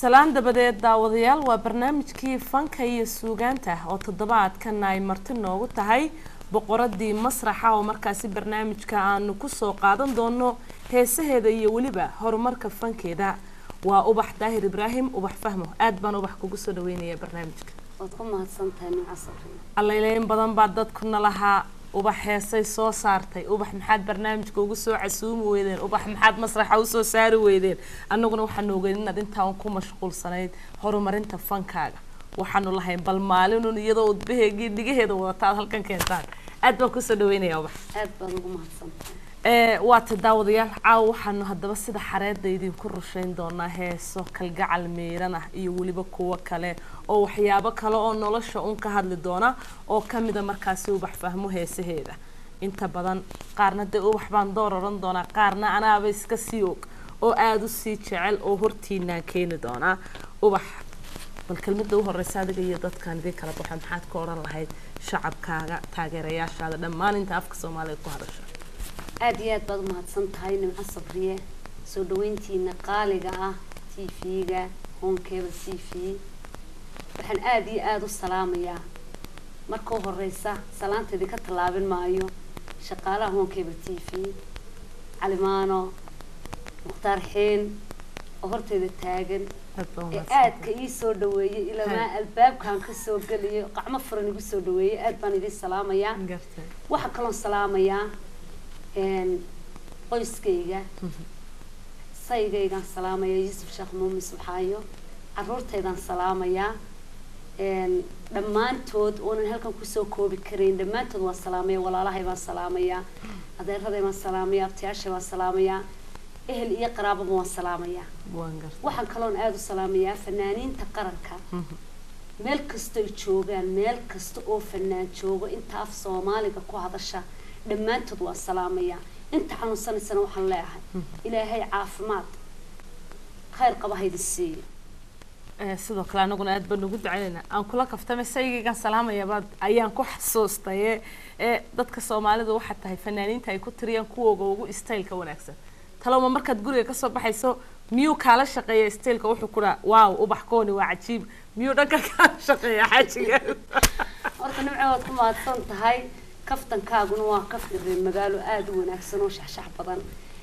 salaan dabadeed daawadayaal waa barnaamijkii fanka iyo suugaanta oo toddobaadkan ay marti noogu tahay boqoradii masraxa oo markaasi barnaamijka aanu kusoo qaadan doono heesaheeda iyo weliba horumarka fankeeda waa ubax daahir ibraahim ubax fahmo aad baan ubax kugu soo dhaweynaya barnaamijka waad ku mahadsantahay nimco safri allayleyn badan baa dadkuna lahaa ubax heesay soo saartay ubax maxaad barnaamijka ugu soo casuumi weydeen ubax maxaad masraxa usoo saari weydeen annaguna waxaanu ogeyn inaad intaan ku mashquulsanayd horumarinta fankaaga waxaanu lahayn bal maalinun iyadoo udbaheegii dhigaheeda wadata aad halkan keentaan aad baan kusoo dhaweynaya ubax aad baad ugu mahadsantahay ee waata daawadayaal caawa waxaanu haddaba sida xareedda idinku rushayn doonaa heeso kalgacal miiran ah iyo weliba kuwo kale oo waxyaabo kale oo nolosha un ka hadli doona oo kamida markaasi ubax fahmo heesaheeda inta badan qaarna dee ubax baan door oran doonaa qaarna anaaba iska sii og oo aada u sii jecel oo hortiinaan keeni doonaa ubax bal kelmada u horeysa adiga iyo dadkaan idin kala baxo maxaad ka odhan lahayd shacabkaaga taageerayaashaada dhammaan inta afka soomaaliya ku hadasha aada iyo aad baad u mahadsan tahay nimco sabriye soo dhaweyntiina qaaliga ah t v-ga honkeba t v waxaan aada iyo aada u salaamayaa marka u horeysa salaanta idinka tallaabin maayo shaqaalaha honkeba t v calimaano mukhtaar xiin oo horteyda taagan ee aadka ii soo dhaweeyey ilamaa albaabkaan kasoo geliyo qacmo furan igu soo dhaweeyey aad baan idin salaamayaa waxaa kaloon salaamayaa qoyskayga saygaygaan salaamayaa yuusuf sheekh muumin subxaayo caruurtaydaan salaamayaa dhammaantood oonan halkan kusoo koobi karayn dhammaantood waan salaamaya walaalahay baan salaamayaa adeeraday baan salaamayaa abtiyaashay baan salaamayaa ehel iyo qaraababa waan salaamayaa waxaan kaloon aada u salaamayaa fanaaniinta qaranka meel kastoy joogaan meel kasta oo fanaan joogo inta af soomaaliga ku hadasha dhammaantood waan salaamayaa inta xanuunsanaysana waxaan leeahay ilaahay caafimaad khayr qaba haydi siiyo sidoo kale anaguna aad baan ugu ducaynayna aan kula kaftame saygaygan salaamayabaad ayaan ku xasuustaye ee dadka soomaalidu waxaa tahay fanaaniinta ay ku tiriyaan kuwooga ugu staylka wanaagsan talowma markaad guriga kasoo baxayso miyuu kaala shaqeeya staylka wuxuu ku dhaha waaw ubax kooni waa cajiib miyuu dhanka kaala shaqeeya xaajiga horta nimco waad ku mahadsan tahay kaftankaaguna waa kaftan reer magaalo aada u wanaagsan oo shaxshax badan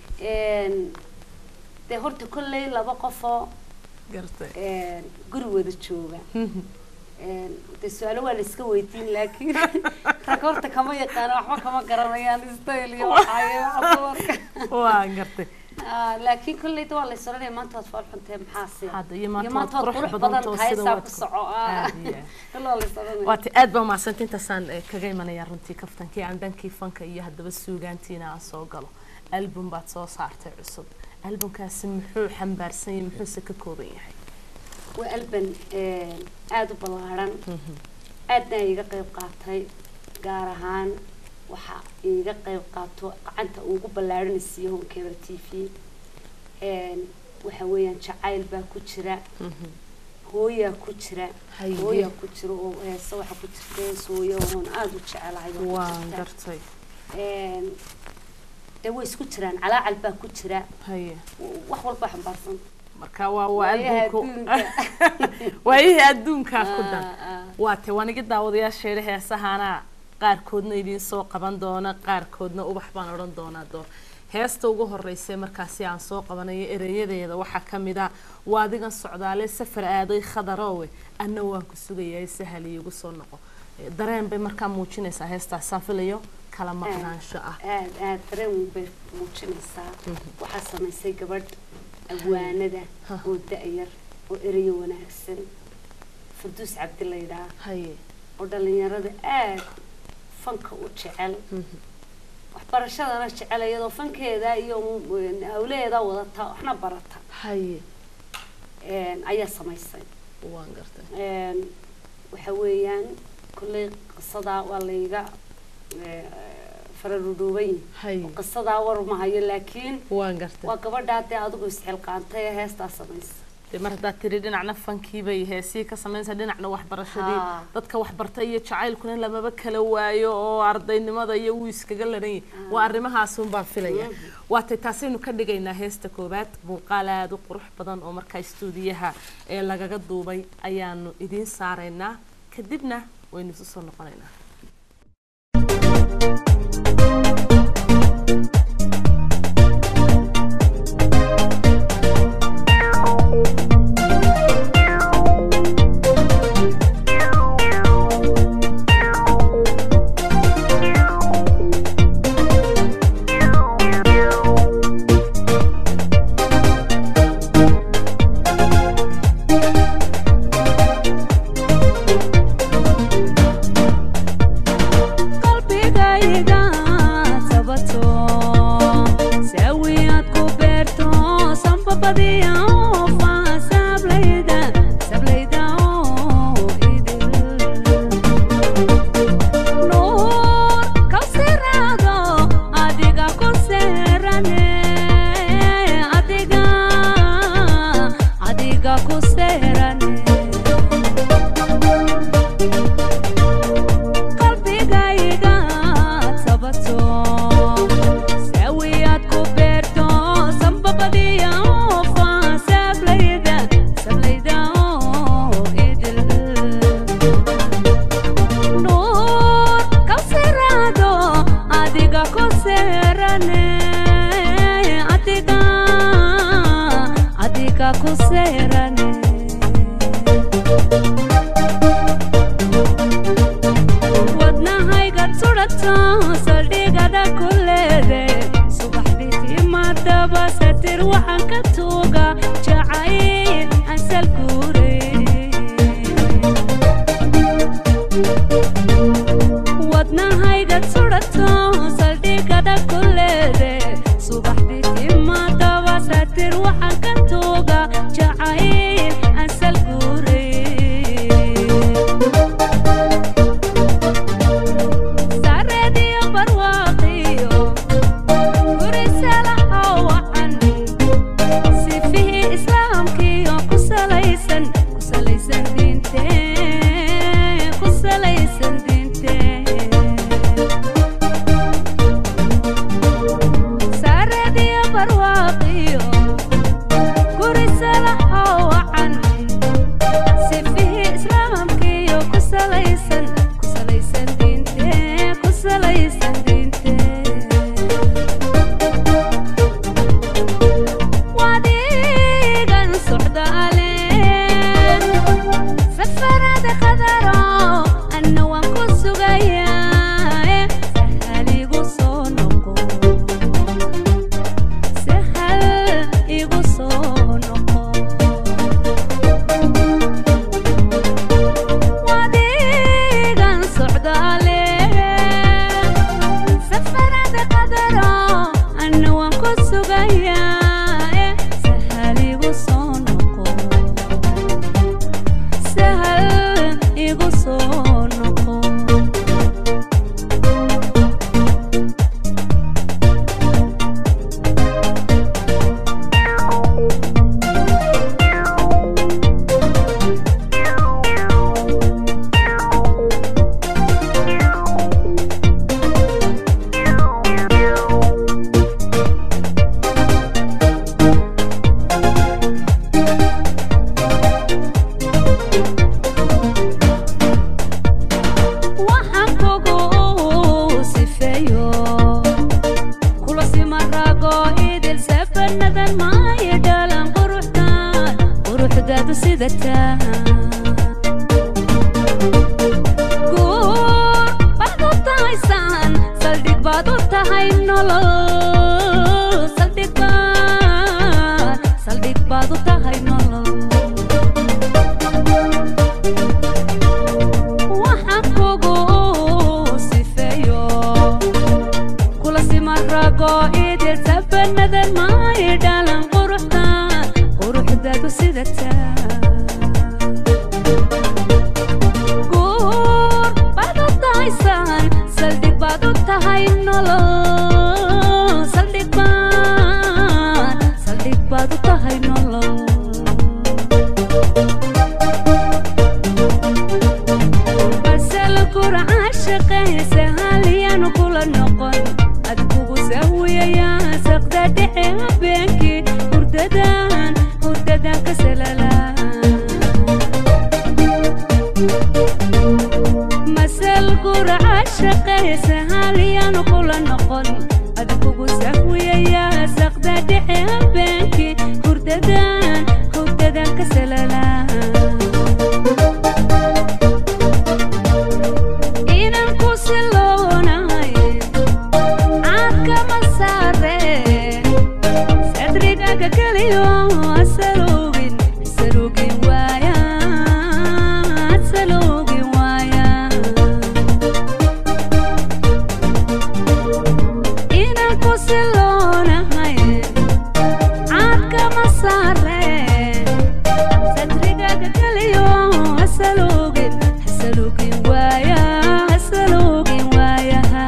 dee horta kolley laba qofoo guri wada jooga dee su-aalo waa la iska weydiin laakiin rag horta kama yaqaana waxba kama garanayaan style iyo waxaaye waa gartay laakiin kolleyda waa la is oranaya maanta waad fool xuntee maxaase hadda iyo maanta waad qurux badan tahay saa ku soco waa la is oranaya waata aad baa mahadsanti intaasaan kaga imanayaa runtii kaftankii aan dhankii fanka iyo haddaba suugaantiina aan soo galo album baad soo saartay cusub albumkaasi muxuu xambaarsan yahay muxuuse ka kooban yahay waa alban aada u ballaaran aadna iga qayb qaatay gaar ahaan waxa iga qayb qaato gacanta ugu ballaaranaysiiyo honkebel t v waxa weeyaan jacayl baa ku jira hooyaa ku jira hooyaa ku jira oo heese waxa ku jirta hees hooya oon aada u jecelahay waan gartay dee way isku jiraan calaacal baa ku jira haye wax walba xambaarsan marka waa waa albumku waayihii adduunkaa ku dhan waa te waan iga daawadayaasheeda heesahaana qaarkoodna idiin soo qaban doona qaarkoodna ubax baan odhan doonaa doo heesta ugu horreysay markaasi aan soo qabanayo ereyadeeda waxaa ka mid ah waa adigan socdaale safar aaday khadarowe anna waan ku sugayaa sahal iigu soo noqo dareen bay markaa muujinaysaa heestaasaan filayo kala maqnaansho ah aad aad dareen bay muujinaysaa waxaa samaysay gabadh awaanada oo da-yar oo ereyo wanaagsan farduus cabdi laydhaa haye oo dhalinyarada aada fanka u jecel waxbarashadana jecel iyadoo fankeeda iyo hawleeda wadata waxna barata haye ayaa samaysay waan gartay waxa weeyaan kolley qisadaa waa layga fararudhuubay haye qisadaa war mahayo laakiin waan gartay waa gabadhaa dee adigu isxilqaantay ee heestaa samaysa dee mar haddaad tiri dhinacna fankiibay heesii ka samaynaysaa dhinacna waxbarashadii Haa. dadka waxbarta iyo jacaylkuna lamaba kala waayo oo ardaynimada iyo wuu iskaga laran yahay waa arrimahaasun baan filaya waatay taasaynu ka dhigaynaa heesta koowaad muuqaal aada u qurux badan oo markaa istuudiyaha ee lagaga duubay ayaanu idiin saaraynaa kadibna waynu isu soo noqonaynaa qalbigayga sabato sawiyaad ku beerto sanbabadiya oo faa sablayda sablayda oo idil nuur kawsiraado adiga ku seerane adiga adiga ku seerane qalbigayga sabato sawiyaad ku beerto sanbabadiya oo faa sablayda sablayda oo idil nuur kawsiraado adiga ku seerane adiga adiga ku seerane wadnahayga sudhato saldhigada ku leede subaxdii timadaba satir waxaan ka tuuga jacayl ansal guure wadnahayga sudhato saldhigada ku leede subaxdii timadaba satir waxaan ka tuuga jacayl ansal guure sareediyo barwaaqiyo gurisalaha wacan sifihii islaamkiyo ku salaysan ku salaysan diinte ku salaysan diinte sareediyo barwaaqiyo gurisalaha wacan sifihii islaamkiyo ku salaysan ku salaysan diinte ku salaysan diinte wadigan socdaale safarada qadaro anna waan ku sugayaa sahal igu soo noqo sahal igu soo noqo wadigan socdaale safarada qadaro anna waan ku sugayaa sahal igu soo noqo sahal igu soo noqo waxaan kugu sifeeyo kula simarago idil sabanadan maayo dhalan quruxdaan quruxdaadu sidataa guur baad u tahaysaan saldhig baad u tahay nolol saldhig baad saldhig baad u tahay nolol waxaan kugu sifeeyo kula simarago idil sabanadan maayo dhalan quruxdaan quruxdaadu sidataa guur baad u tahaysaan saldhig baad u tahay nolol caashaqaysa halyaanu kula noqon adkugu sahwiyayaa saqda dhexe habeenkii hurdadan hurdadan ka salala masal gura caashaqaysa halyaanu kula noqon adkugu sahwiyayaa saqda dhexe habeenkii hurdadan hurdadan ka salala inan ku siloonahay caadkama saareen sadrigaga keliyo asalugin asalugin waaya asalugin waaya inan ku siloonahay caadkama saareen sadrigaga keliyo asalugin asalugin waaya asalugin waayaha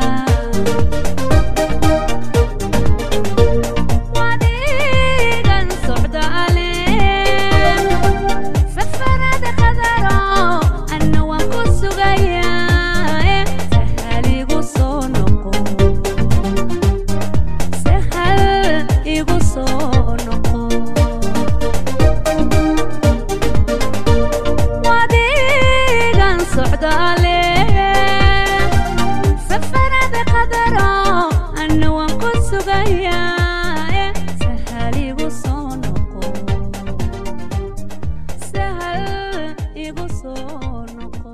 wadigan socdaaleen safarada qadaro anna waan ku sugayaa sahal igu soo noqo sahal igu soo noqo wadigan socdaaleen safarada qadaro anna waan ku sugayaa sahal igu soo noqo sahal igu soo noqo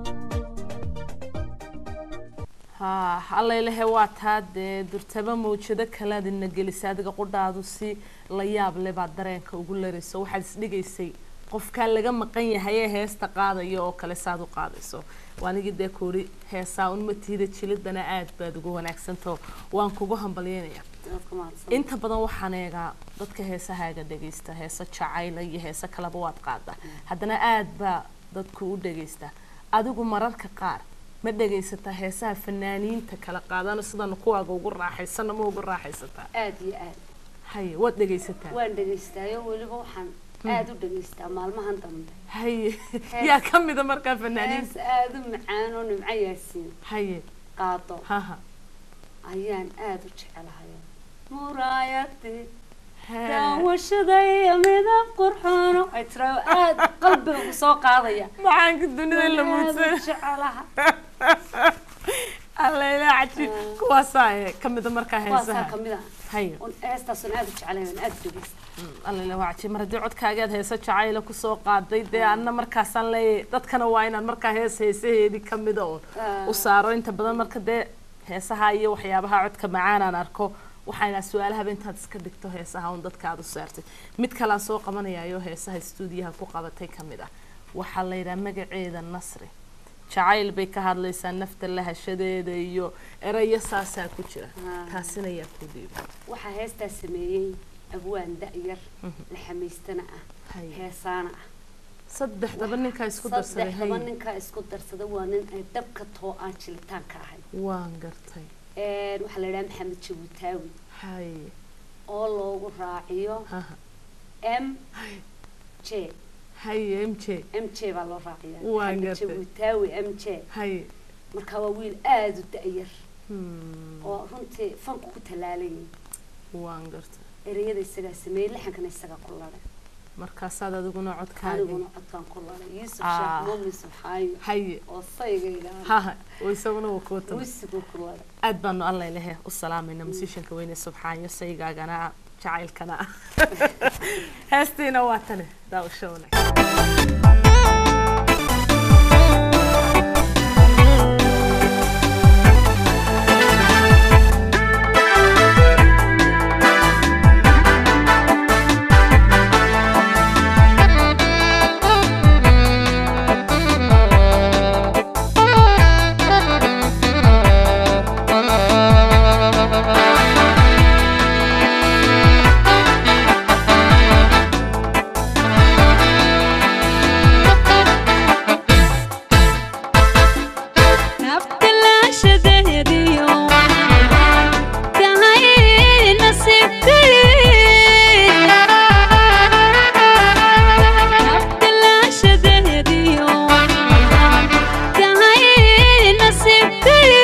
haa allaylehe waa taa dee durtaba mawjado kalead ina gelisay adiga qudhaadu si la yaab leh baad dareenka ugu larayso waxaad isdhigaysay qofkaa laga maqan yahay ee heesta qaadaya oo kale saad u qaadayso waanigii dee kuuri heesaa unmatiida jilidana aad baad ugu wanaagsantaho waan kugu hambalyeynaya dadka mahadsan inta badan waxaan eegaa dadka heesahaaga dhegaysta heeso jacayla iyo heeso kaleba waad qaadaa haddana aad baa dadku u dhegaysta adigu mararka qaar ma dhegaysataa heesaha fanaaniinta kala qaadano sidanu kuwaaga ugu raaxaysana ma ugu raaxaysataa aad iyo aad haye waad dhegaysataa waan dhegaystaayo weliba waxaan aad u dhegaystaa maalmahan dambe haye yaa ka mida markaa fanaaniinta hees aad u macaan oo nimco yaasiin haye qaado haha ayaan aad u jecelahay muraayadii Hee. daawashadaya midab qurxoono ay tira aad qalbiga ku soo qaadaya macaanka dunida la Waan aad u muudsan jecelaha allayla caji kuwaasaa eh, ka mida markaa waasaa heesaha kamid ah haye Un heestaasun aad u jecelahay waan aad u dhegaysta allele waa cajiib mar haddii codkaagaad heeso jacayla kusoo qaaday dee anna markaasaan leeyahay dadkana waa inaan markaa hees heesaheedii ka mida un u saaro inta badan marka dee heesaha iyo waxyaabaha codka macaanaan arko waxayna su-aalahaba intaad iska dhigto heesaha un dadka aad u saartay mid kalaan soo qabanayaayo heesaha stuudiyaha ku qabatay ka mid ah waxaa la yidhaha magaceeda nasri jacayl bay ka hadlaysaa nafta lahashadeeda iyo erayo saasaa ku jira Ah. taasina yaa ku dhiiba waxaa heestaa sameeyey abwaan da-yar la xamaystana ah Haye. heesaana ah saddexdaba ninkaa isku darsaday saddexdaba haye ninkaa isku darsada waa nin ay dabka too aan jilitaan ka ahay waan gartay waxaa la yidhaha maxamed jabuutaawi haye oo loogu raaciyo haha m j haye m j m j baa loo raaciyaa Waan maxamed gartay. jabuutaawi m j haye marka waa wiil aada u da-yar Hmm, oo runtii fanku ku tallaalayay waan gartay ereyada isagaa sameeyey laxankana isagaa ku laday markaasaad adiguna codkaagi aniguna codkaan ku laday yuusuf Ah. sheekh muumin subxaayo haye oo saygayga haha oo isaguna waa kuu tama wisiguu ku laday aad baanu alla ilahe u salaamayna musiishanka weyne subxaanyo saygaagana ah jacaylkana ah heestiina waa tane daawasho wanaagsan naftilaashadeediyo tahay nasiibkay naftilaashadeediyo tahay nasiibkay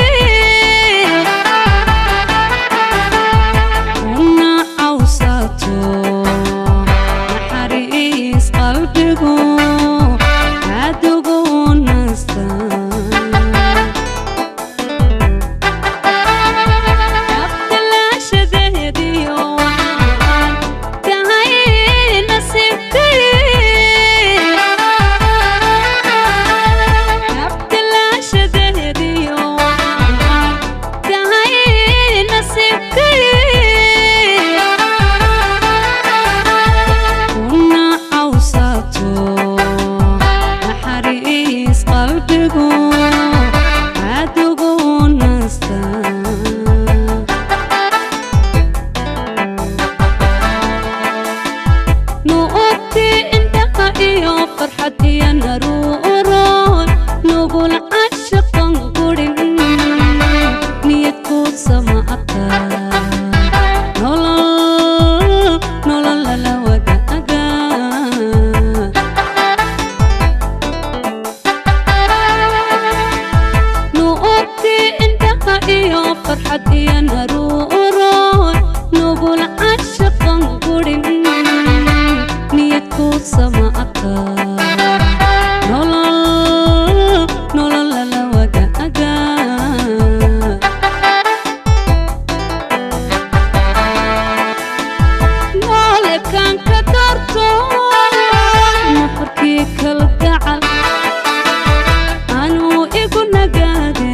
farxad iyo naruuroy nugul cashaqan gurin niyadku sama aka nolol nolol lala wadaaga noolekaan ka darto nafarkii kala gacal anuu igu nagaade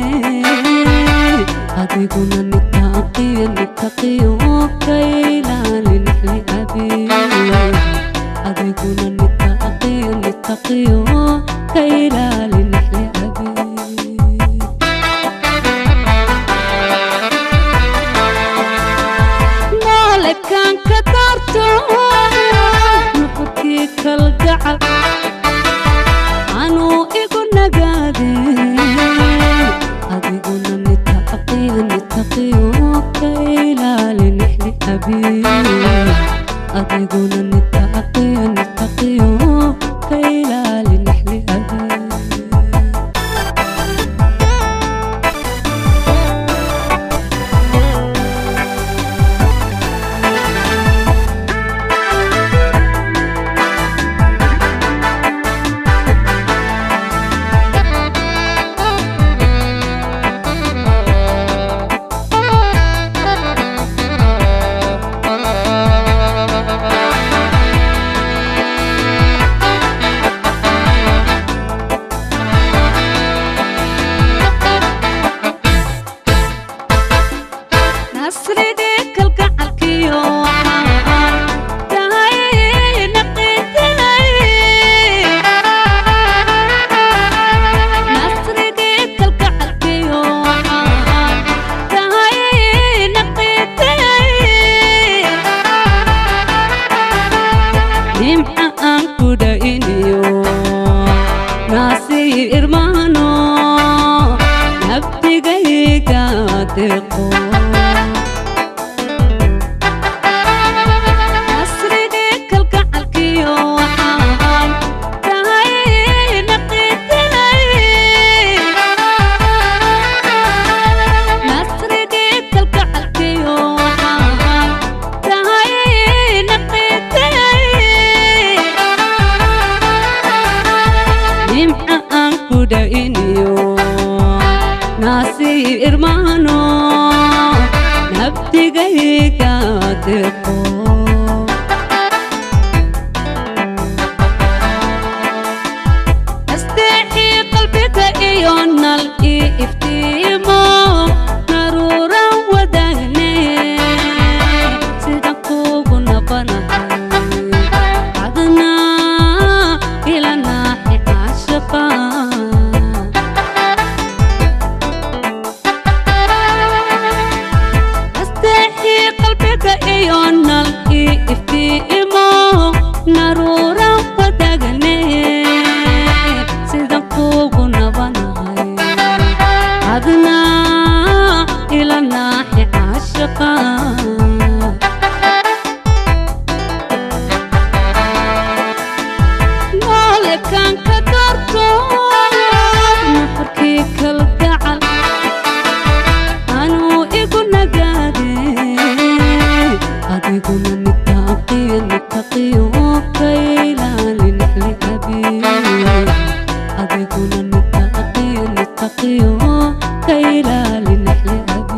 adiguna nitaaqiyo nitaqiyo ka ilaali nixli abi adiguna nitaaqiyo nitaqiyo ka ilaali nixli abi noolekaan ka darto nuxurkii kalgacal anuu igu nagaade adiguna nitaaqiyo nitaqiyo ka ilaali nixli abi adiguna nitaaqiyo nitaqiyo ka ilaali nixli abi nasrigii kalgacalkiyo waxaan tahay naqiitinay nasrigii kalgacalkiyo waxaan tahay naqiitinay nimca aan ku dha'iniyo naasii irmaano nabdigayga deqo nasrigii kalgacalkiyo waxaan tahay naqiitinay nasrigii kalgacalkiyo waxaan tahay naqiitinay nimca aan ku dha'iniyo naasii irmaano nabdigayga deqo asteexii qalbiga iyo nal ii iftiimo naruuran wadaagne sidan kuugu nabanahay adna ila naaxi caashiqa asteexii qalbiga iyo nal ii iftiimo naruuran wadaagne sidan kuugu nabanahay adna ila naaxi caashiqa noolekaan ka darto nafarkii kalgacal anuu igu nagaade adiguna nitaaqiyo nitaqiyo ka ilaali nixli abi adiguna nitaaqiyo nitaqiyo ka ilaali nixli abi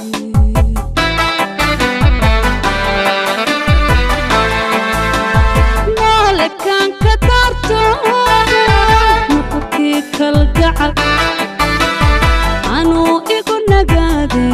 noolekaan ka darto nuxurkii kalgacal anuu igu nagaade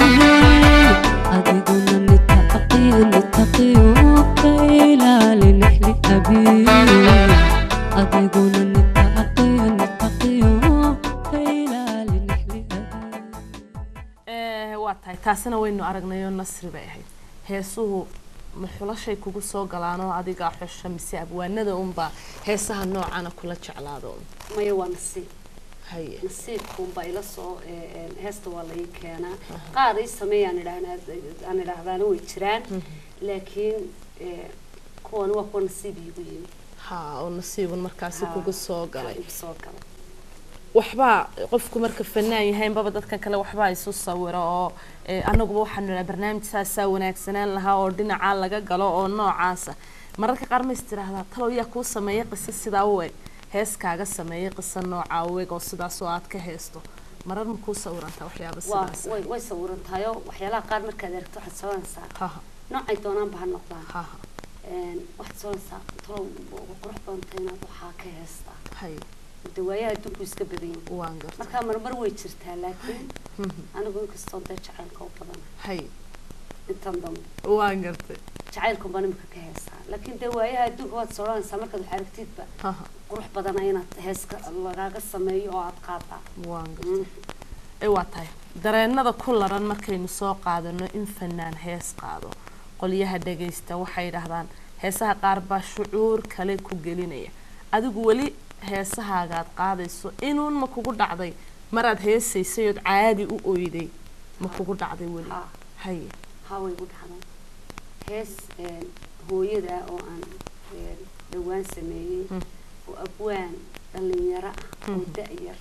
adiguna nitaaqiyo nitaqiyo ka ilaali nixli abi adiguna nitaaqiyo nitaqiyo ka ilaali nixli abi Eh, waa tahay taasina waynu aragnayoo nasri bay ahayd heesuhu ma xulashay kugu soo galaanoo adigaa xusha mise abwaanada unbaa heesaha noocana kula jeclaado maya waa nasiib haye nasiibkuunbaa ila soo ee, ee, heesta waa lai keenaa qaar ii sameeyaan idhaahna aan idhaahdaana way jiraan laakiin ee, kuwan waa kuwa nasiib iigu yimi ha oo nasiibun markaasi Ha, kugu soo galay igu soo galay waxbaa qofku marka fanaan yahay inbaba dadkan kale waxbaa isu sawiro oo eh, anaguba waxaanu idhaha barnaamij saasaa wanaagsanaan lahaa oo dhinacaa laga galo oo noocaasa mararka qaar ma is tiraahdaa talow yaa kuu sameeya qiso sidaa u eg hees kaaga sameeya qiso noocaa u eg oo sidaas oo aad ka heesto marar ma kuu sawirantaa waxyaaba waa sidaas way way sawiran tahay oo waxyaalaha qaar markaad aragto waxaad sawiranaysaa haha noocay doonaanba ha noqdaan haha Een, waxaad sawiranaysaa talow waa qurux badanta inaad waxaa ka heestaa hay de waayaha adduunku iska badan yahay waan garta markaa marmar way jirtaa laakiin Mhm. anigu inkastoo dee jacaylka u badan hay intan dambe waan gartay jacaylkan baan imika ka heestaa laakiin dee waayaha adduunka waad soranaysaa markaad wax aragtidba haha qurux badana inaad heeska lagaaga sameeyo oo aad qaadaa waan gartay ee waa tahay dareenada ku laran markaynu soo qaadano in fanaan hees qaado qolyaha dhagaysta waxay yidhaahdaan heesaha qaar baa shucuur kale ku gelinaya adigu weli heesahaagaad qaadayso inuun ma kugu dhacday maraad heesaysay ood caadi u oyday ma kugu dhacday weli haa haye haa way igu dhacday hees een, hooyada oo aan een, dhowaan sameeyey Mm. oo abwaan dhalinyaro ah oo Mhm. da-yar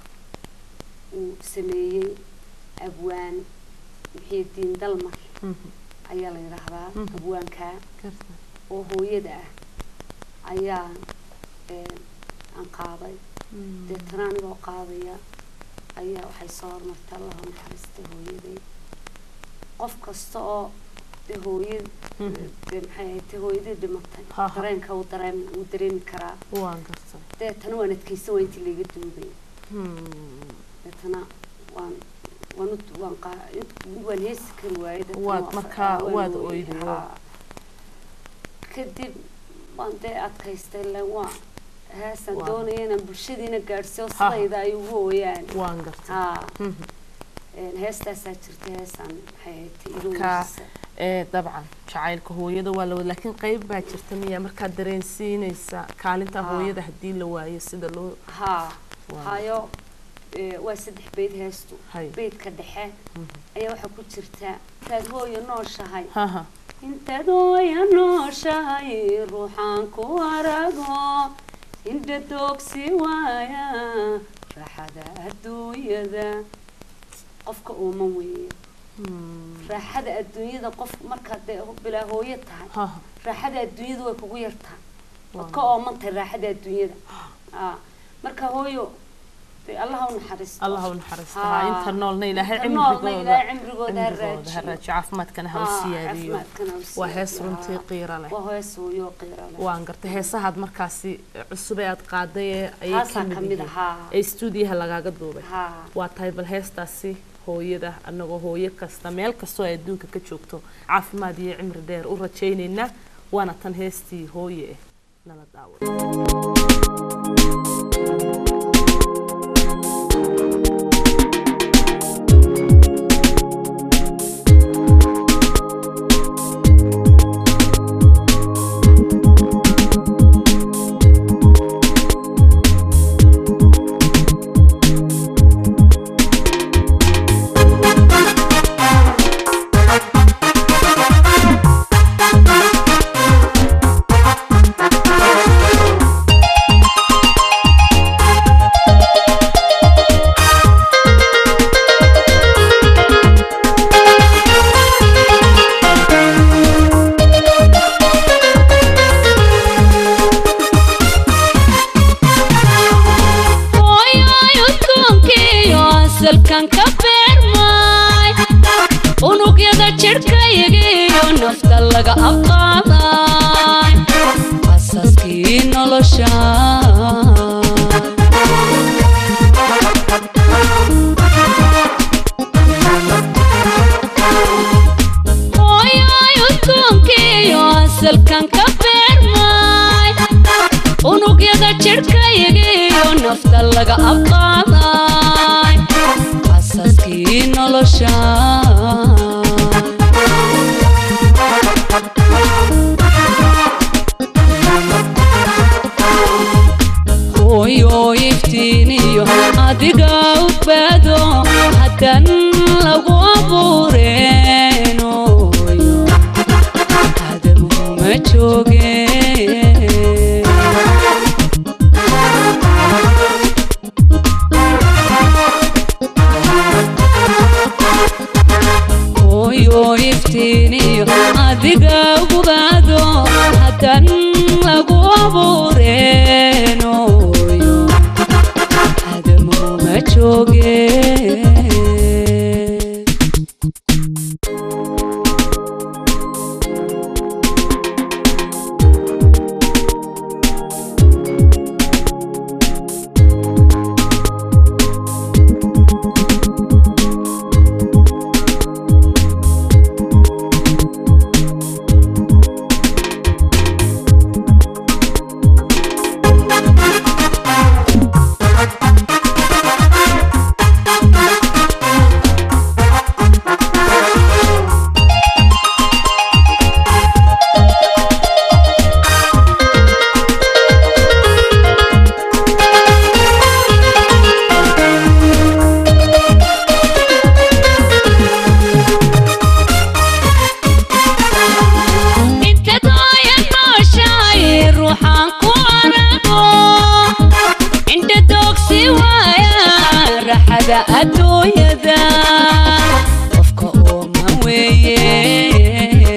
uu sameeyey abwaan muxiidiin dalmar Mhm. ayaa la yidhaahdaa Mhm. abwaankaa garta oo hooyada ah ayaa een, aan qaaday Mm. deetana anigoo qaadaya ayaa waxay soo hormartay allahu naxariistay hooyaday qof kasta oo dee hooyad Mhm. dee maxay ahayd dee hooyadii dhimatay Ha, ha. dareenka uu dareem uu dareemi karaa waan gartay deetana waan adkaysan waa intii layga duubay Hmm. deetana waan waan u waan qaa int- waan heesi kari waayay deetana Waad waan- markaa waan waad ooyay, oyday, haa. kadib waan dee adkaystay le waa heesaan Waa. doonaya inaan bulshadiina gaadhsiiyo Ha, ha. sidayda ay ugu ooyaan waan gartay haa Mhm. een, heestaasaa jirta heesaan maxay ahayd Markaa- ilowgiisa ee dabcan jacaylka hooyada waa la wada laakiin qayb baa jirta miya markaad dareensiinaysa kaalinta Haa. hooyada haddii la waayo sida loo haa Waa. hayo ee, waa saddex beyd heestu Hay. beydka dhexe Mhm. ayaa waxaa ku jirta intaad hooyo nooshahay haha intaad hooyo nooshahay ruuxaan ku arago indha doogsi waaya raaxada adduunyada qofka uuma weeye Hmm. raaxada adduunyada qof markaad dee bilaa hooyo tahay haha raaxada adduunyada way kugu yartahay Waa. waad ka oomantahay raaxada adduunyada Aa, marka hooyo dee allaha u naxariisto allah u naxariista Haa. haa inta noolna ilaahay Inta noolna cimrigooda ilaahay cimrigooda ha cimrigooda ha raajiyo. raajiyo caafimaadkana ha u Haa, siyaadiyo caafimaadkana ha u waa hees siyaadiyo, runtii haa. qiiro leh waa hees hooyo qiiro leh waan gartay heesahaad markaasi cusub ee aad qaaday ee ayay Taasaa ka ka mid mid yihiin ahaa. ee stuudiyaha lagaaga duubay haa waa tahay bal heestaasi hooyada annagoo hooyo kasta meel kastoo ay adduunka ka joogto caafimaad iyo cimri dheer u rajaynaynaa waana tan heestii hooye ah nala daawo hooyoy udgoonkiiyo asalkan ka beermay unugyada jidhkaygiiyo nafta laga aqaaday asaskii nolosha hooyoy udgoonkiiyo asalkan ka beermay unugyada jidhkaygiiyo nafta laga aqaaday asaskii nolosha hooyo iftiiniyo adiga u baado haddan lagu abuureenooyo aadamuma joogeen iftiiniyo adiga ugubaado haddan lagu abuureenooyo aadamuhu ma jooge inta dooya nooshahay ruuxaan ku arago inta doogsi waaya raxada adduunyada qofka ooma weeye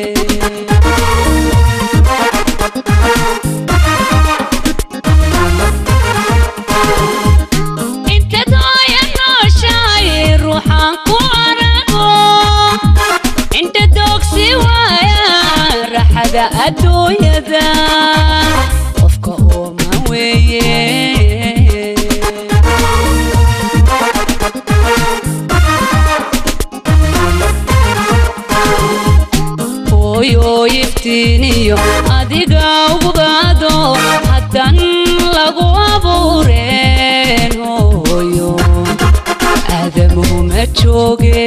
inta dooya nooshahay ruuxaan ku arago inta doogsi waaya raxada adduunyada qofka ooma weeye hooyo iftiiniyo adiga ugubaado haddan lagu abuureen hooyo aadamuhu ma jooge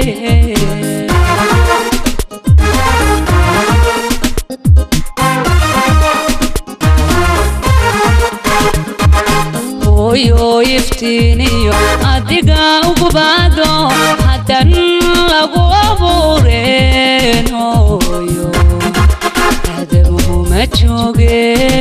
hooyo iftiiniyo adiga ugubaado haddan lagu abuureen hooyo aadamuhu ma jooge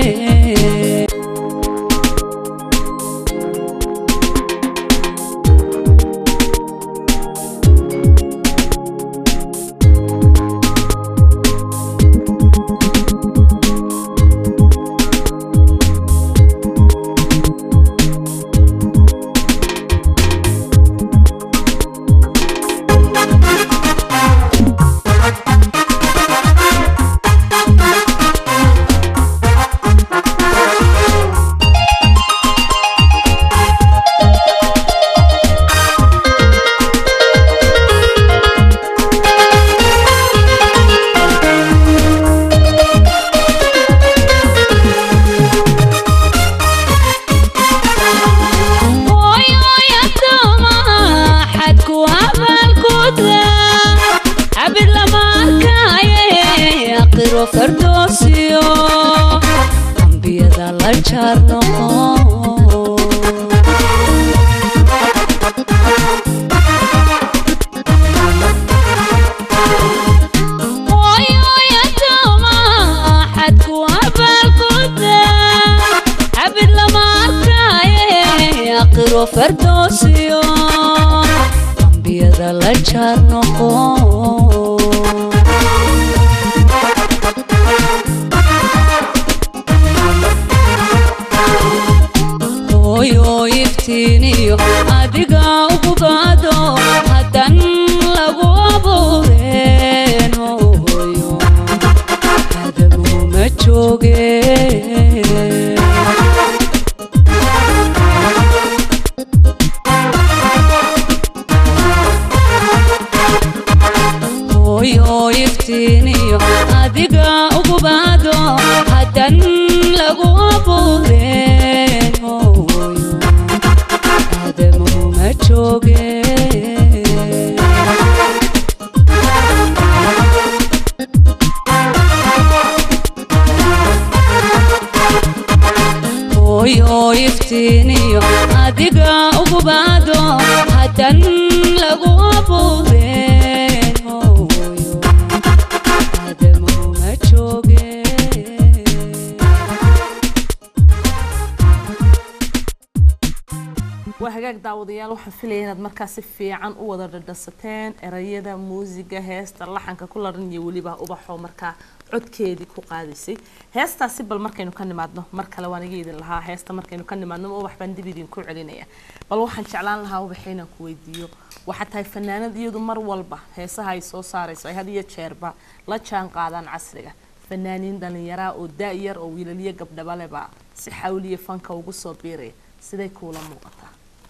hooyoya doomaha xadku abaalkuda cabid lama arkaaye aqiro fardoosiyo ambiyada la jaar noqo hooyoya doomaha xadku abaalkuda cabid lama arkaaye aqiro fardoosiyo ambiyada la jaar noqo hooyo iftiiniyo adiga ugubaado haddan lagu abuureen hooyo aadamuhu ma jooge hooyo iftiiniyo adiga ugubaado haddan lagu abuureen hooyo aadamuhu ma jooge hooyo iftiiniyo adiga ugubaado haddan lagu abuureen hooyo aadamuhu ma jooge waa hagaag daawadayaal waxaan filaya inaad markaa si fiican u wada dhadhasateen erayada muusiga heesta laxanka ku laran iyo weliba ubaxoo markaa codkeedii ku qaadaysay heestaasi bal markaynu ka nimaadno mar kale waan iga idin lahaa heesta markaynu ka nimaadno ma ubax baan dib idinku celinaya bal waxaan jeclaan lahaa ubaxa inaan ku weydiiyo waxaa tahay fanaanad iyadu mar walba heesaha ay soo saarayso ay had iyo jeerba la jaan qaadaan casriga fanaaniin dhalinyaraa oo da-yar oo wiilaliyo gabdhabaleba si xawliya fanka ugu soo biiraya siday kuula muuqataa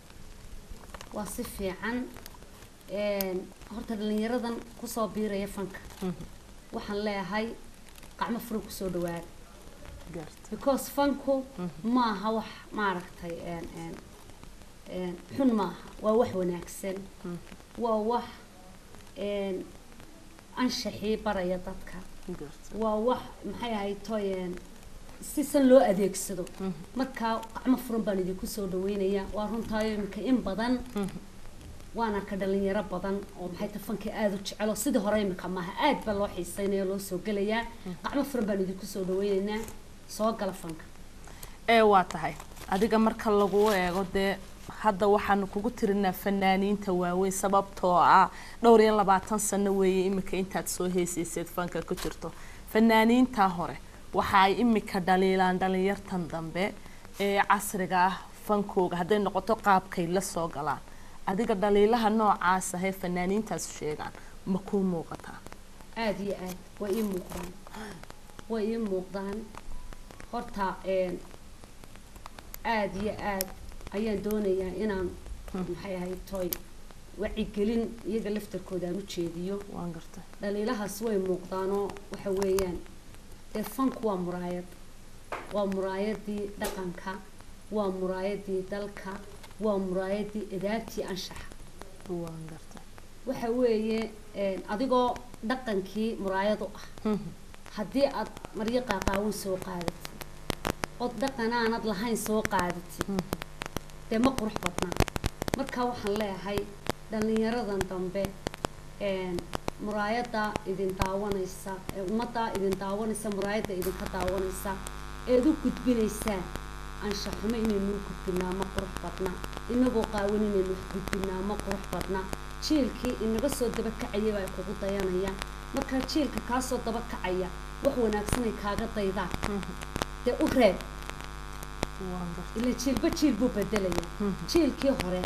waa si fiican een, horta dhalinyaradan kusoo biiraya fanka waxaan leeyahay qacmo furan kusoo dhawaada gaarta because fanku maaha wax maaragtay een, een, een, xun maaha waa wax wanaagsan waa wax een, anshaxii baraya dadka gaarta waa wax maxay ahayd toyeen si san loo adeegsado markaa gacmo furan baan idinku soo dhaweynaya waa runtaayo iminka in badan waana ka dhalinyaro badan oo maxay ta fanka aada u jecelo sidii hore iminka maaha aad baa loo xiiseynaya loo soo gelayaa gacmo furan baan idinku soo dhaweynaynaa soo gala fanka ee waa tahay adiga marka lagu eego dee hadda waxaanu kugu tirinaa fanaaniinta waaweyn sababtoo ah dhowr iyo labaatan sano weeye imika intaad soo heesayseed fanka ku jirto fanaaniintaa hore waxa ay imika dhaliilaan dhalinyartan dambe ee casriga ah fankooga hadday noqoto qaabkay la soo galaan adiga dhaliilaha noocaas ahee fanaaniintaas sheegaan ma kuu muuqataa aada iyo aad way ii muuqdaan way ii muuqdaan horta een, aada iyo aad ayaan doonayaa inaan maxay ahayd toy wacigelin iyaga laftarkooda aan u jeediyo waan gartay dhaliilahaas way muuqdaanoo waxa weeyaan dee fanku waa muraayad waa muraayadii dhaqanka waa muraayadii dalka waa muraayadii adaabtii anshaxa waan gartay waxa weeye een, adigoo dhaqankii muraayad u ah haddii aad maryo qaaqaawan soo qaadatid ood dhaqanaanad lahayn soo qaadatid dee ma qurux badnaa marka waxaan leeyahay dhallinyaradan dambe een, muraayadda idin daawanaysa ee ummadda idin daawanaysa muraayadda idinka daawanaysa eed u gudbinaysaan anshaxumo inaynu u gudbinaa ma qurux badna inagoo qaawan inaynu wax gudbinaa ma qurux badna jiilkii inaga soo daba kacaya baa kugu dayanaya markaa jiilka kaa soo daba kacaya wax wanaagsanay kaaga daydaan dee u reeb waan gartay ila jiilba jiil buu bedelaya jiilkii hore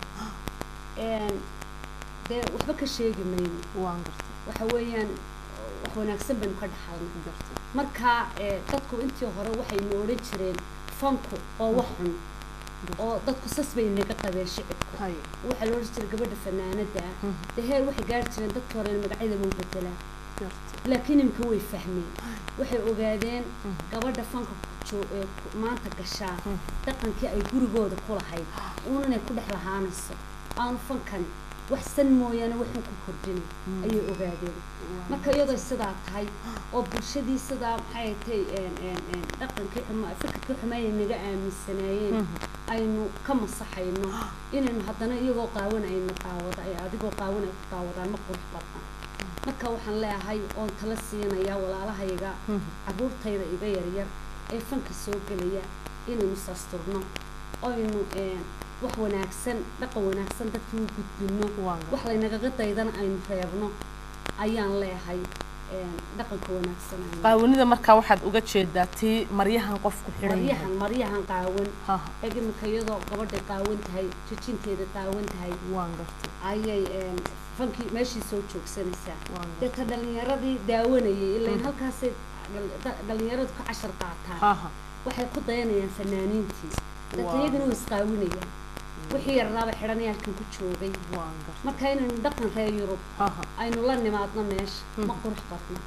een, dee waxba ka sheegi mayno waan gartay waxa weeyaan wax wanaagsan baynu ka dhaxalnay gartay marka ee, dadku intii hore waxaynu odhan jireen fanku oo wax xun oo dadku sas bay inaga qabeen shicibku hay waxaa la odhan jiray gabadha fanaanada ah dee heer waxay gaari jireen dadkii hore in magacyada loo bedelaa gartay laakiin imika way fahmeen waxay ogaadeen gabadha fanka joo- ee ku- maanta gashaa dhaqankii ay gurigooda ku lahayd uun inay ku dhex lahaanayso aanu fankani wax san mooyaane waxun ku kordhinay ayay ogaadeen marka iyadoo sidaa tahay oo bulshadii sidaa maxay tay dhaqankii xuma fikirkii xumeeyay naga aaminsanaayeen aynu ka masaxayno inaynu haddana iyagoo qaawan ayna daawada ay adigoo qaawan ay ku daawadaan ma qurux badna marka waxaan leeyahay oon tala siinayaa walaalahayga caruurtayda iga yaryar ee fanka soo gelaya inaynu saasturno oynu een, wax wanaagsan dhaqan wanaagsan dadkii u gudbino Waan wax laynagaga daydana aynu reebno ayaan leeyahay een, dhaqanka wanaagsan aynu- qaawanida markaa waxaad uga jeedaa tii maryahan qofku xidhan yahay maryahan maryahan qaawan haha eeg iminka iyadoo gabadhay qaawan tahay jijinteeda qaawan tahay waan gartay ayay een, fankii meeshii soo joogsanaysaa waan gartay deeta dhalinyaradii daawanayay ilaan halkaasay dhal- dha- dhalinyaradu ka cashar qaataan haha waxay ku dayanayaan fanaaniintii deeta Waa. iyagana way isqaawinayaan wixii yarnaaba xidhanaya halkan ku joogay waan gartay marka inaynu dhaqan reer yurub haha aynu la nimaadno meesha ma qurux badna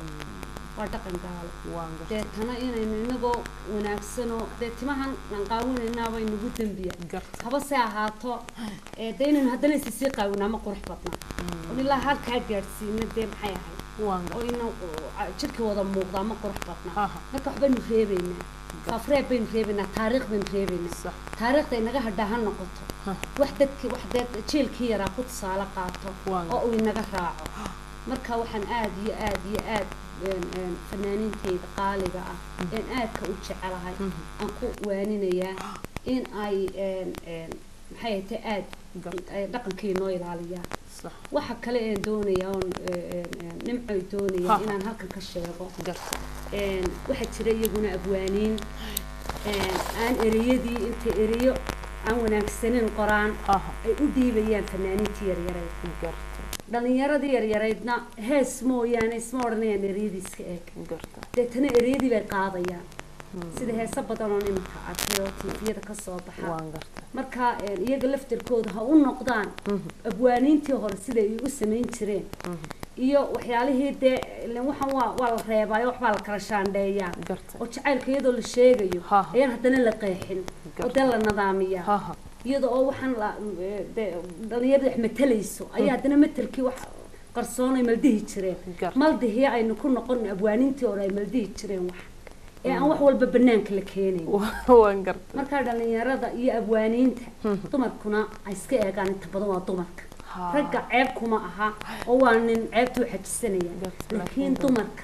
waa dhaqan gaalo waan gartay deetana inaynu inagoo wanaagsanoo dee timahan aan qaawinaynaaba inagu dembiya gartay haba se ahaato ee dee inaynu haddana isi sii qaawinaa ma qurux badna oo ilaa halkaa gaadhsiina dee maxay ahayd waan oo gartay ina jirka wada muuqdaa ma qurux badna Aha. marka waxbaynu reebaynaa faafreeb baynu reebaynaa taariikh baynu reebaynaa sax taariikhda inaga hadhaa ha noqoto Ha. wax dadkii wax dee jiilkii yaraa ku tusaale qaato Waan oo uu inaga raaco marka waxaan aad iyo aad iyo aad een, een, fanaaniintayda qaaliga ah een aadka u jecelahay aan ku waaninayaa in ay een, een, maxay ahayte aad Garta. ay dhaqankii noo ilaaliyaa sax waxa kale een doonaya oon eh, een, een, nimcoy Ha. doonaya inaan halkan ka sheego garta een, waxaa jira iyaguna abwaaniin een, aan ereyadii inta ereyo aan wanaagsanin qoraan haha ay u dhiibayaan fanaaniintii yaryareed garta dhalinyaradii yaryaraydna hees mooyaane isma odhanayaan ereyadii iska eeg garta deetana ereyadii bay qaadayaan sida heeso badan oo iminka arkay oo tiifiyada ka soo baxa waan garta marka een, iyaga laftarkooda ha u noqdaan abwaaniintii hore sida ay u samayn jireen iyo waxyaalihii dee ileen waxaan waa waa la reebaayo waxbaa la kala shaandheeyaa garta oo jacaylka iyadoo la sheegayo Ha, ha. ayaan haddana la qeexin oo dee la nadaamiyaa haha iyada oo waxaan la eh, dee dhalinyarada wax matalayso ayaa haddana matelkii wax qarsoon ay maldihi jireen Gar. maldihii aynu ku noqon abwaaniintii hore ay maldihi jireen wax ee aan wax walba banaanka la keenayn waan garta markaa dhalinyarada iyo abwaaniinta dumarkuna ay iska eegaan inta badan waa dumarka Ha. ragga ceeb kuma aha oo waa nin ceebtuu xajisanaya Garta, laakiin laakiin dum- dumarka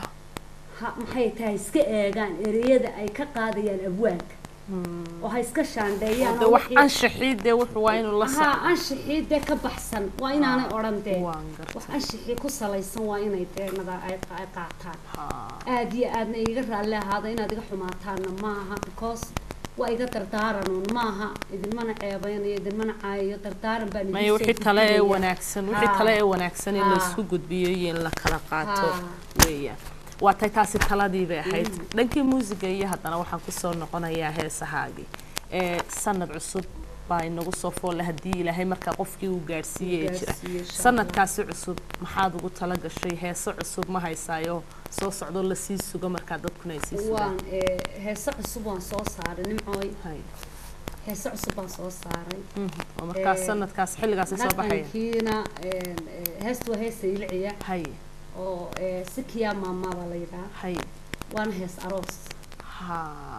ha maxay tahay iska eegaan ereyada ay ka qaadayaan abwaanka oo ha iska shaandheeyaan de oo wax wixii- anshaxii dee wuxuu waa inuu la haa socdo anshixii dee ka baxsan waa inaanay odhan dee waan garta wax anshixii ku salaysan waa inay dee nada ay ay qaataan ha aada iyo aadna iga raalli ahaada inaad iga xumaataanna maaha because waa iga dardaaranuun maaha idinmana ceebeynayo idinmana caayayo dardaaran baan maya wixii tale ee wanaagsan wixii Ha. tale ee wanaagsan in Ha. laisku gudbiyo iyo in la kala qaato Ha. weeyaan waa tay taasi taladii bay ahayd dhankii muusiga iyo haddana waxaan kusoo noqonayaa heesahaagii ee sanad cusub baa inagu soo foolle haddii ilaahay markaa qofkii uu gaadhsiiyey ee jira Gaadhsiiyo, insha Allah. sanadkaasi cusub maxaad ugu tala gashay heeso cusub ma haysaayo soo socdo lasii sugo markaa dadkuna ay sii sugaan waan eh, heese cusub waan soo saaray nimcooy Hay. heese cusub baan soo saaray Mhm. oo markaa Eh, sanadkaas xilligaasi soo baxaya dhaqankiina eh, eh, heestu waa heesta ilciya hay oo eh, sikiya maama baa la yidhaha hay waana hees aroos ha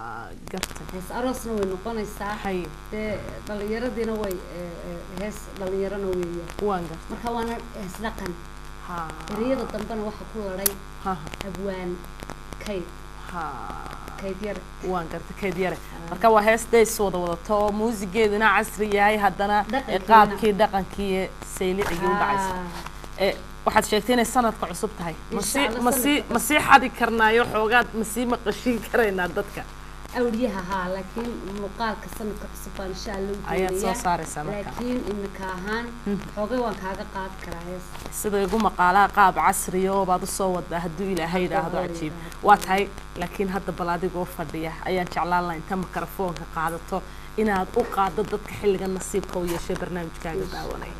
garta hees aroosna way noqonaysaa hay dee dhallinyaradiina way eh, eh, hees dhallinyarana weeya waan garta marka waana hees dhaqan ha ereyada dambena waxaa ku ladhay ha abwaan kayd ha kayd yar waan garta keed yare marka waa hees days wada wadato oo muusigeeduna casri yahay haddana ee Dhaqankiina. qaabkii dhaqankii ee saylicigii u dhacaysa Ah, ee waxaad sheegtay inay sanadka cusub tahay Insha masii Allah masii sanadka masii xadi karnaayo xoogaad masii maqashiin karaynaa dadka awliyaha haa laakiin muuqaalka sanadka cusub baan insha alla u ayaad soo doonayaa. saaraysaa marka laakiin imika ahaan xoogay waan kaaga qaadi karaa hees sida igu maqaalaha qaab casriya oo baad usoo wadaa hadduu ilaahay idhaahdo Hadda cajiib waa waa tahay laakiin hadda bal adigoo fadhiya ayaan jeclaan lahaa inta mikrofoonka qaadato inaad u qaaddo dadka xilligan nasiibka u yeeshay barnaamijkaaga daawanaya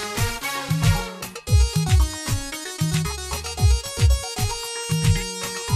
Thank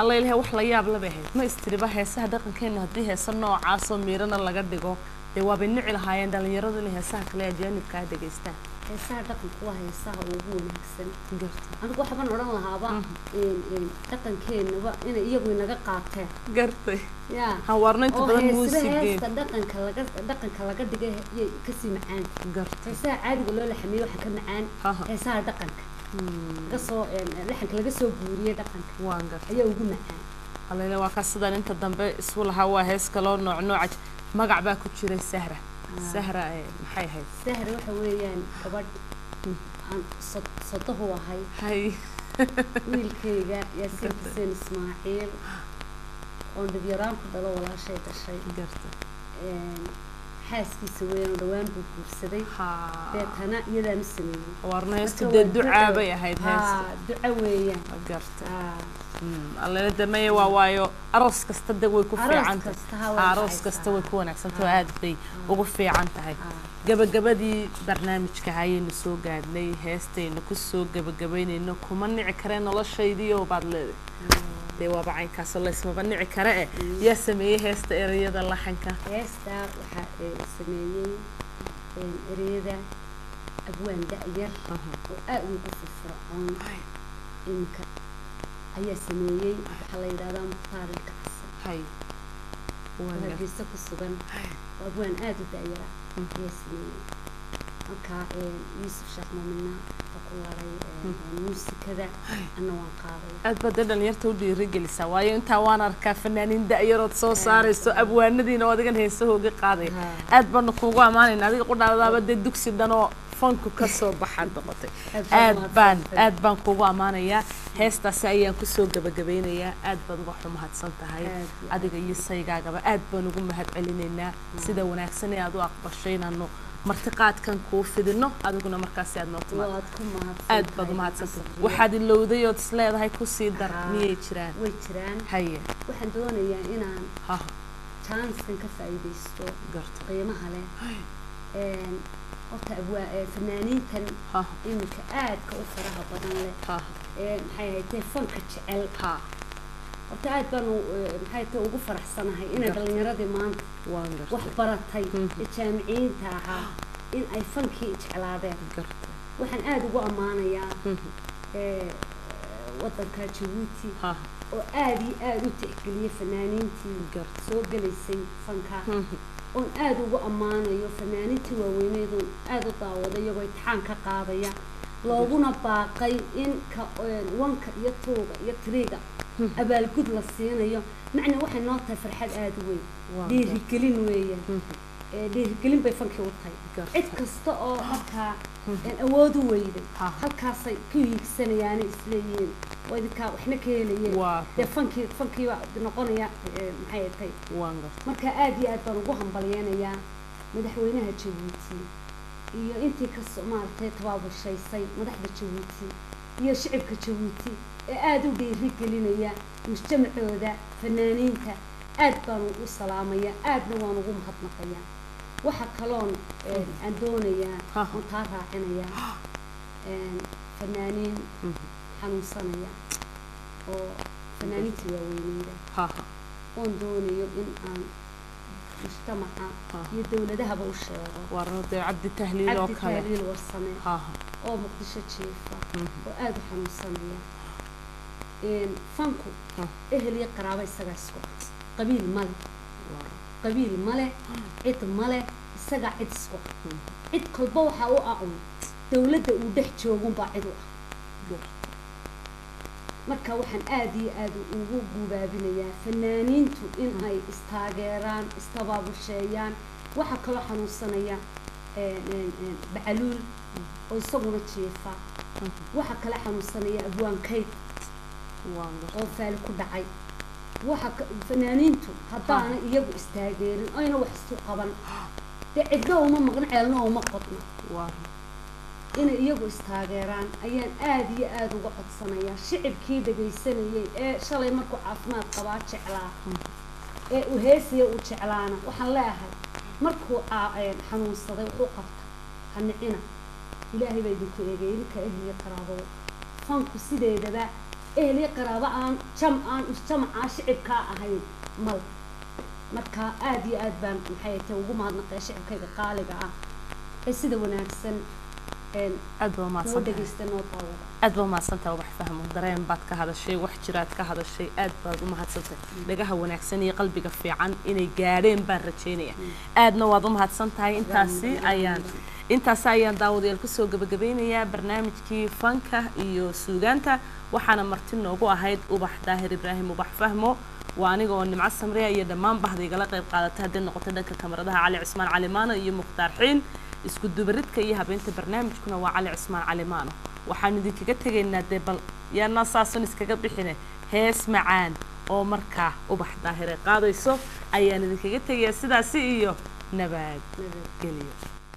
alla ilahay wax la yaab labay ahayd ma istiriba heesaha dhaqankeena haddii heesa noocaasoo miirana laga dhigo dee waabay nici lahaayeen dhalinyaradu inay heesaha kale ajaanibkaa dhegaystaan heesaha dhaqanku waa heesaha ugu wanaagsan garta anigu waxbaan odhan lahaaba een, een, dhaqankeenaba inay iyagu inaga qaateen gartay yaa hawaarno inta oo badan heesba muusigeen heesta dhaqanka laga dhaqanka laga dhigay yay kasii macaan gartay heesaha caadiga loo laxamiyo waxaa ka macaan haha heesaha dhaqanka laga soo een, laxanka laga soo guuriyey dhaqanka waan gartay ayaa ugu macaan alla ilahay waa ka sidaan inta dambe isu lahaa waa hees kaloo nooc nooca magac baa ku jiray sahra sahra ee maxay ahayd sahra waxa weeyaan gabadh aan sod- sodohu ahay hay wiilkayga yaasiin xuseen ismaaciil oon dhibyaraan ku dhalo walaashay dhashay garta een, xaaskiisa weeyaan oo dhawaan buu guursaday ha deetana iyadaan u sameeyey hawaarno heestu Marka dee waa ducaa duco. bay ahayd heesta haa duco weeyaan garta haa allana dameye waa waayo aroos kasta de way ku Aroos fiican tahay kasta ha way aroos dhacaysaa. kasta way ku wanaagsantahay oo aad bay ugu fiican tahay haa gabagabadii barnaamijka hayaynu soo gaadhnay heestaynu kusoo gabagabaynayno kuma nici kare noloshaydiio baad leedahay dee waaba caynkaasoo laysmaba nici kare eh yaa sameeyey heesta ereyada laxanka heestaa waxaa ee, sameeyey een, ereyada abwaan da-yar oo aad ugu firfircoon iminka ayaa sameeyey waxaa la yidhahdaa mukhtaar ilkacsan hay oo waan gar- hargeysa ku sugan oo abwaan aad u da-yara ayaa sameeyey marka een, yuusuf sheekh muumina wuxuu ku laray een, muusikada anna waan qaaday aad baad dee dhalinyarta u dhiirigelisaa waayo intaa waan arkaa fanaaniin da-yarood soo saarayso abwaanadiina oo adigan heesahooga qaadaya Haa. aad baanu kuugu ammaanayna adiga qudhaadaaba dee dugsi dhan oo fanku ka soo baxaad noqotay Aad aad baad baan mahadsantahay. aad baan kuugu ammaanayaa heestaasi ayaan kusoo gabagabeynayaa aad baad uga xumahadsan tahay Aad iyo aad. adiga iyo saygaagaba aad baan ugu mahad celinaynaa sida wanaagsan ee aad u aqbashay inaanu martiqaadkan kuu fidino adiguna markaasi aad noo timaado waad ku mahadsan aad baad umahadsantahay waxaad ilowday ood is leedahay kusii dar Haa. miyay jiraan way jiraan haye waxaan doonayaa inaan ha chanskan ka faa'iidaysto garto qiimaha leh een, horta abwaa ee, fanaaniintan ha iminka aadka u faraha badan leh ha ee maxay ahayd fanka jecel ha horta aad baan u- ee, maxay tahay ugu faraxsanahay inay Gar- dhalinyaradii maanta waan wax gartay baratay Mhm. ee jaamiciyiinta ahaa in ay fankii jeclaadeen gartay waxaan aada ugu ammaanayaa Mhm. ee, wadanka jabuuti ha oo aada iyo aada u tixgeliyay fanaaniintii gartay soo gelaysay fanka Mhm. oon aada ugu ammaanayo fanaaniintii waaweyneed oon aada u daawaday iyagoo imtixaan ka qaadaya looguna baaqay in ka een, wanka iyo tuuga iyo tiriga abaalgud la siinayo macna waxay noo tahay farxad aada u weyn Waa dhiirigelin weeyaan Mhm. ee, dhiirigelin bay fankii u tahay Gartay. cid kasta oo markaa een, awood u weyday Ha. halkaasay ka hiigsanayaanay isleeyihiin oo idinkaa waxna ka helayeen waa dee fankii fankii baa noqonaya ee, maxay tahay waan gartay marka aada iyo aad baan ugu hambalyeynayaa madaxweynaha jabuuti iyo intii ka maaragtay tabaabushaysay madaxda jabuuti iyo shicibka jabuuti ee aada u dhiirigelinaya mujtamacooda fanaaniinta aad baan u salaamaya aadna waan ugu mahadnaqayaa waxa kaloon een, aan doonayaa Ha. oon taa raacinayaa een, fanaaniin Mhm. xanuunsanaya oo fanaaniintii waaweyneyda ha ha oon doonayo in aan mujtamaca Ah. iyo dowladahaba u sheego waarno dee cabdi tahliil oo cabdi kale tahliil warsame ha ha oo muqdisho jiifa Mhm. oo aada u xanuunsanaya Een, fanku Ah. ehel iyo qaraabo isagaa isku ah qabiil male Waar- qabiil male cid male isagaa cid isku ah Mhm. cid kolba waxaa u ah un dowladda uu dhex joogunbaa cid u ah gar- marka waxaan aada iyo aada ugu gubaabinayaa fanaaniintu in ay istaageeraan istabaabusheeyaan waxaa kaloo xanuunsanaya een, een, een, bacaluul oo isaguna jiifa waxaa kale xanuunsanaya abwaankayd waan gartay oo faali ku dhacay waxa ka- fanaaniintu haddaana iyagu istaageerin ayna wax isu qaban dee cidna uma maqno ceelna uma qodno waar inay iyagu istaageeraan ayaan aada iyo aada uga codsanayaa shicibkii dhagaysanayay ee shalay markuu caafimaad qabaa jeclaa ee uu heesaya uu jeclaana waxaan leeyahay markuu aa- een, xanuunsaday wuxuu qabta hanicina ilaahay baa idinku eegay idinka ehliya qaraabada fanku sideedaba eheliya qaraabo aan jam aan jamacaa shicibkaa ahayn mal marka aada iyo aad baan maxay tahay ugu mahadnaqaya shicibkayga qaaliga ah ee sida wanaagsan een aad baa noo mahadsantahay dhegeysta noo daawada aad baa mahadsantahay wax fahmo dareen baad ka hadashay wax jiraad ka hadashay aad baad u mahadsantahay dhagaha wanaagsan iyo qalbiga fiican inay gaadheen baan rajaynaya aadna waad u mahadsan tahay intaasi ayaan intaasi ayaan daawadayaal kusoo gabagabeynayaa barnaamijkii fanka iyo suugaanta waxaana marti noogu ahayd ubax daahir ibraahim ubax fahmo waa aniga oo nimco samriya iyo dhammaan bahda igala qayb qaadatay hadday noqotay dhanka kamaradaha cali cismaan calimaano iyo mukhtaar xiin isku dubaridka iyo habeynta barnaamijkuna waa cali cismaan calimaano waxaan idinkaga tegaynaa dee bal yaana saasun iskaga bixine hees macaan oo markaa ubax daahire qaadayso ayaan idinkaga tegayaa sidaasi iyo nabadgelyo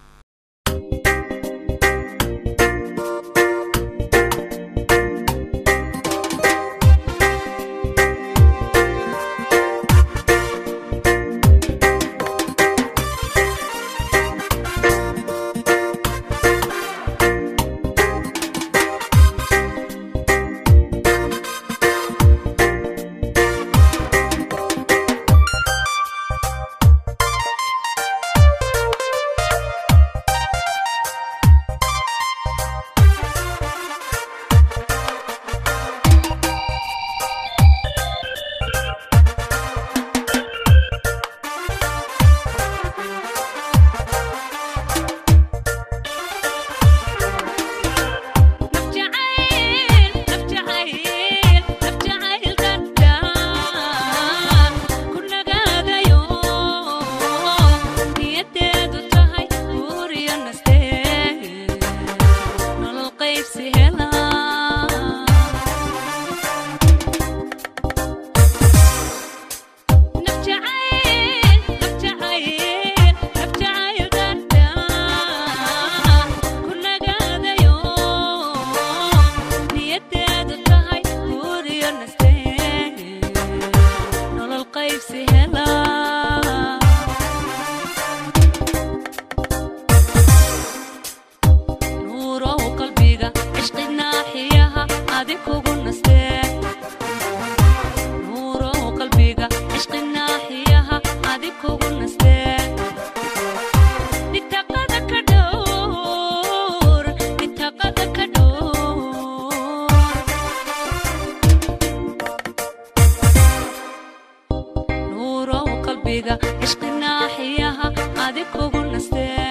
qalbiga cishqi naaxiyaha adig kugu nastee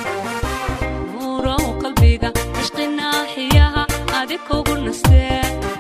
nuurow qalbiga cishqi naaxiyaha adig kugu nastee